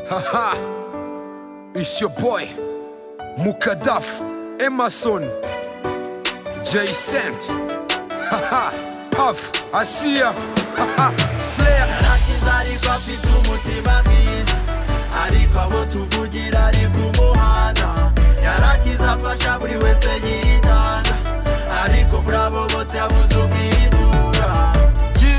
Haha! It's your boy, Mukadaf Emerson, Jason. Haha! Puff, Asia. Haha! Slayer. nakize ariko afite umutima mwiza ariko abo tuvugira ari ku muhanda yarakize afasha buri wese yitanga ariko muri abo bose yabuze umwitura Ki,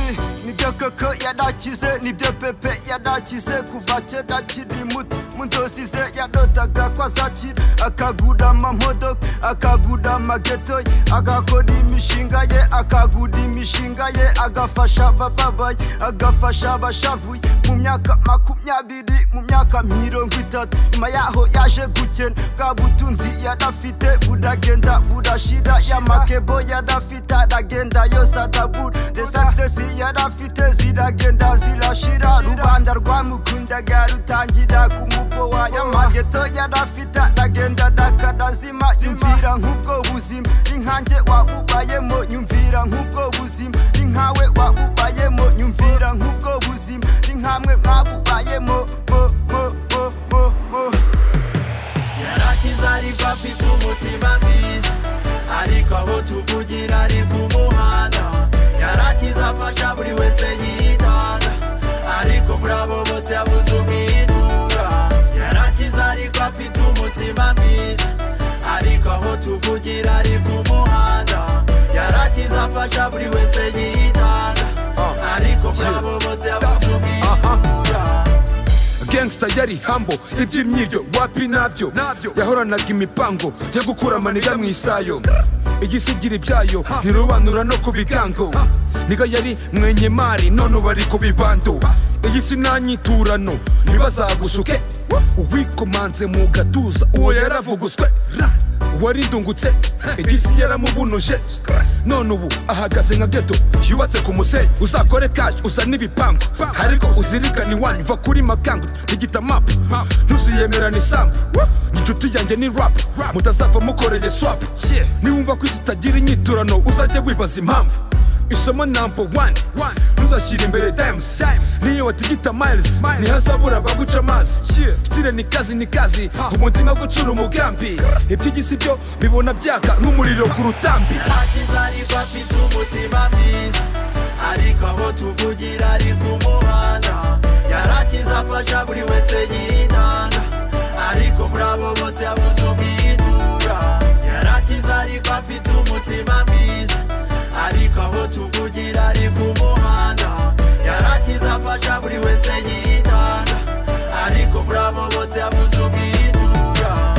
nibyo koko yadakize nibyo pepe yadakize kuva kera akiri muto mu nzozi ze yadotaga ko azakira akagura amamodoka akagura amageto ye agakora imishinga ye akagura imishinga ye agafasha abababaye agafasha abashavuye mu myaka makumyabiri mu myaka mirongo itatu nyuma yaho yaje gukena bwa butunzi yarafite buragenda burashira y'amakebo yarafite aragenda yose adabura de sagisesi yarafite ziragenda zirashira rubanda rwamukundaga rutangira kumubowa y'amageto yarafite aragenda dakarazima yumvira nk'ubwo buzima inkange wabubayemo nyumvira nk'ubwo buzima inkawe wabubayemo nyumvira nk'ubwo buzima inkamwe mwabubayemo mo mo mo mo mo yarakize ariko afite umutima mwiza ariko aho tuvugira ari ku muhanda yarakize afasha buri wese yitanga ariko muri abo bose yabuze umwitura yarakize ariko afite umutima mwiza ariko aho tuvugira ari ku muhanda yarakize afasha buri wese yitanga ariko muri abo bose yabuze umwitura gangsta yari hambo iby'imyiryo wapi nabyo nabyo yahoranaga imipango yo gukura amanira mu isayo igisigira ibyayo ntirobanura no ku bigango niga yari mwenyemari none ubu ari ku bibando iyi si nta nyiturano ntibazagushuke uwikomanze mu gatuza uwo yaravuguswe warindungutse igisi yaramubunoje none ubu ahagaze nka geto yubatse ku musenyi uzakore kashi uza n'ibipangu ariko uzirikane iwanyu va kuri magango digita mapu ntuziyemerane isambu inshuti yanjye ni rap mutazapfa mukoreye swapu niwumva ko isi itagira inyiturano uzajye wibaza impamvu isomo namba wani ntuzashyire imbere dayimusi niyo watigita mayirizi ntihazabura abaguca amazi sitire ni kazi ni kazi umutima gucura umugambi iby'igisi byo bibona byaka nk'umuriro ku rutambi Akiza ariko afite umutima mwiza ariko aho tuvugira ari ku muhanda yarakize afasha buri wese yitanga ariko muri abo bose yabuze umwitura yarakize ariko afite umutima mwiza ariko aho tuvugira ari ku muhanda yarakize afasha buri wese yitanga ariko muri abo bose yabuze umwitura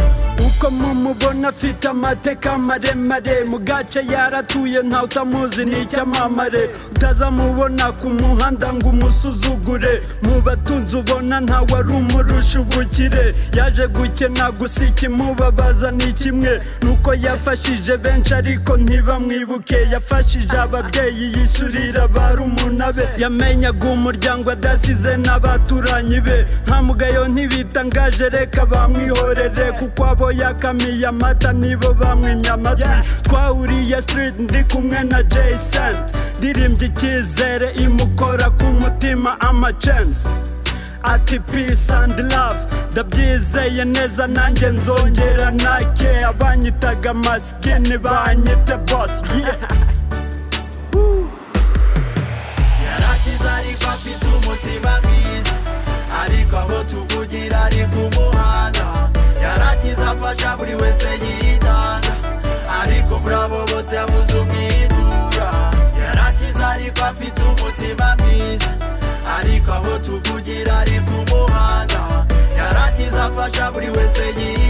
uko mumubona afite amateka maremare mu gace yaratuye ntawe utamuzi ni icyamamare utazamubona ku muhanda ngo umusuzugure mu batunzi ubona ntawe ari umurusha ubukire yaje gukena gusa ikimubabaza ni kimwe nuko yafashije benshi ariko ntibamwibuke yafashije ababyeyi yishyurira barumuna be yamenyaga umuryango adasize n'abaturanyi be nta mugayo ntibitangaje reka bamwihorere kuko abo yakamiye amata nibo bamwimye amatwi twahuriye street ndi kumwe na jason ndirimbye icyizere imukora ku mutima amacance ati peace and love ndabyizeye neza nanjye nzongera nake abanyitaga masikini banyita boss yeah. yarakize ariko afite umutima mwiza ariko aho tuvugira ari ku muhanda yarakize afasha buri wese yitanga ariko muri abo bose yabuze umwitura yarakize ariko afite umutima mwiza ariko aho tuvugira ari ku muhanda yarakize afasha buri wese yitanga